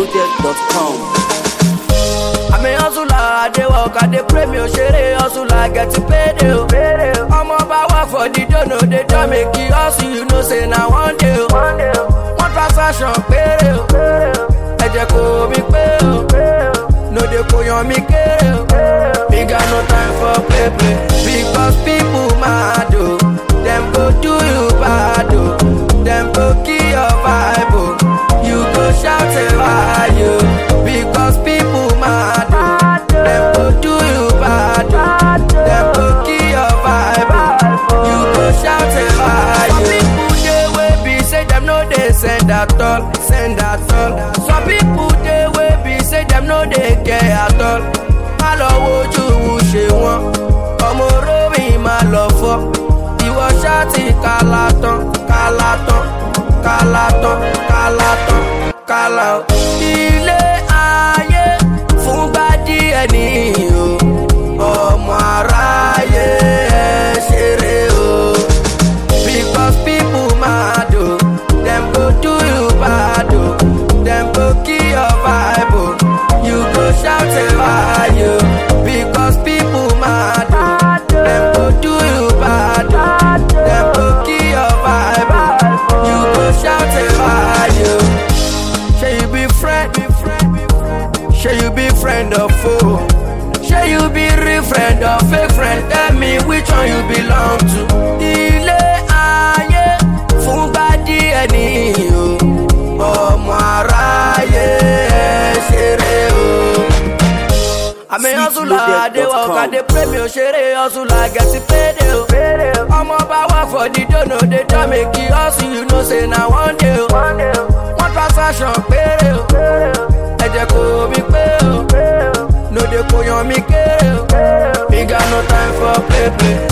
cityloaded.com. àmì hustler i dey work i dey pray mi ò ṣeré hustler get paid o. ọmọ bá wà for the dono dey tell me kí hustle you know say na one day o. one transaction péré o. ẹ̀jẹ̀ kò mí pé o. no dey kò yan mi kéré o. me got no time for play play. because people mad o. dem go do you bad o. dem go kill your vibe o. you go shout a why o. because people mad o. dem go do you bad o. dem go kill your vibe o. you go shout a why o. some people dey wey be say dem no dey send at all send at all. some people dey wey be say dem no dey care at all. má lọ wojú ṣe wọn ọmọ orómi má lọ fọ ìwọ ṣáàtì kálá tán kálá tán kálá tán kálá tán kálá o. ilé ayé fúngbà díẹ̀ nìyí o ọmọ aráyé ẹ ṣeré o. Because people mad o, dem go do you bad o, dem go kill your vibe o, you go shout a why o. Because people mad o, dem go do you bad o, dem go kill your vibe o, you go shout a why o. Shey you be friend, shey you be friend or foe, shey you be real friend or fake friend, tell me which one you belong to. Ilé ayé fúngbà díẹ̀ nìyí o, ọmọ aráyé ẹ ṣeré o. àmì hustler i dey work i dey pray mi ò ṣeré hustler get paid o. ọmọ bá wà for the dono dey tell me kí hustle you know say na one day o. one transaction péré o. ẹ̀jẹ̀ kò mí pé o. no dey kò yan mi kéré o. me got no time for play play.